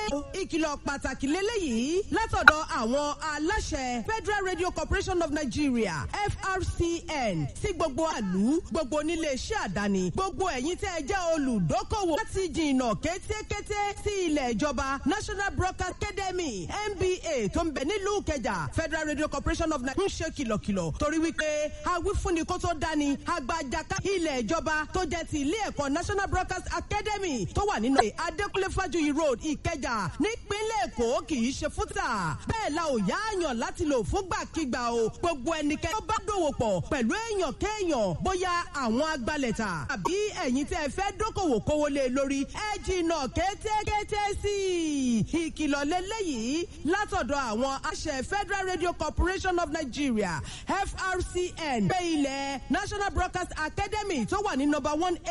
ìkìlọ̀ pàtàkì lélẹ́yìí látọ̀dọ̀ àwọn aláṣẹ Federal Radio Corporation of Nigeria FRCN sí gbogbo àlú gbogbo oníléeṣẹ́ àdáni gbogbo ẹ̀yin tẹ́ ẹ jẹ́ olùdókòwò láti jìnnà kétékété sí ilẹ̀ ìjọba National Broadcast Academy NBA tó ń bẹ nílùú Ìkẹjà Federal Radio Corporation of Nigeria ń ṣe kìlọ̀kìlọ̀ torí wípé awífúnni kó tó dání agbájaka ilẹ̀ ìjọba tó jẹ́ ti ilé ẹ̀kọ́ National Broadcast Academy tó wà nínú Adékúnlé Fájuyì Road Ìkẹjà nípínlẹ̀ Èkó kì í ṣe fúta bẹ́ẹ̀ la ò yáàyàn láti lò fúngbàkigbà o gbogbo ẹnikẹ́ni tó bá dòwò pọ̀ pẹ̀lú èèyàn kéèyàn bóyá àwọn agbalẹ̀ta àbí ẹ̀yin tẹ́ ẹ fẹ́ dókòwò kówó lé lórí ẹ jìnnà kétékété sí i ìkìlọ̀ lélẹ́yìí látọ̀dọ̀ àwọn àṣẹ Federal Radio Corporation of Nigeria FRCN pé ilẹ̀ National Broadcast Academy tó wà ní number one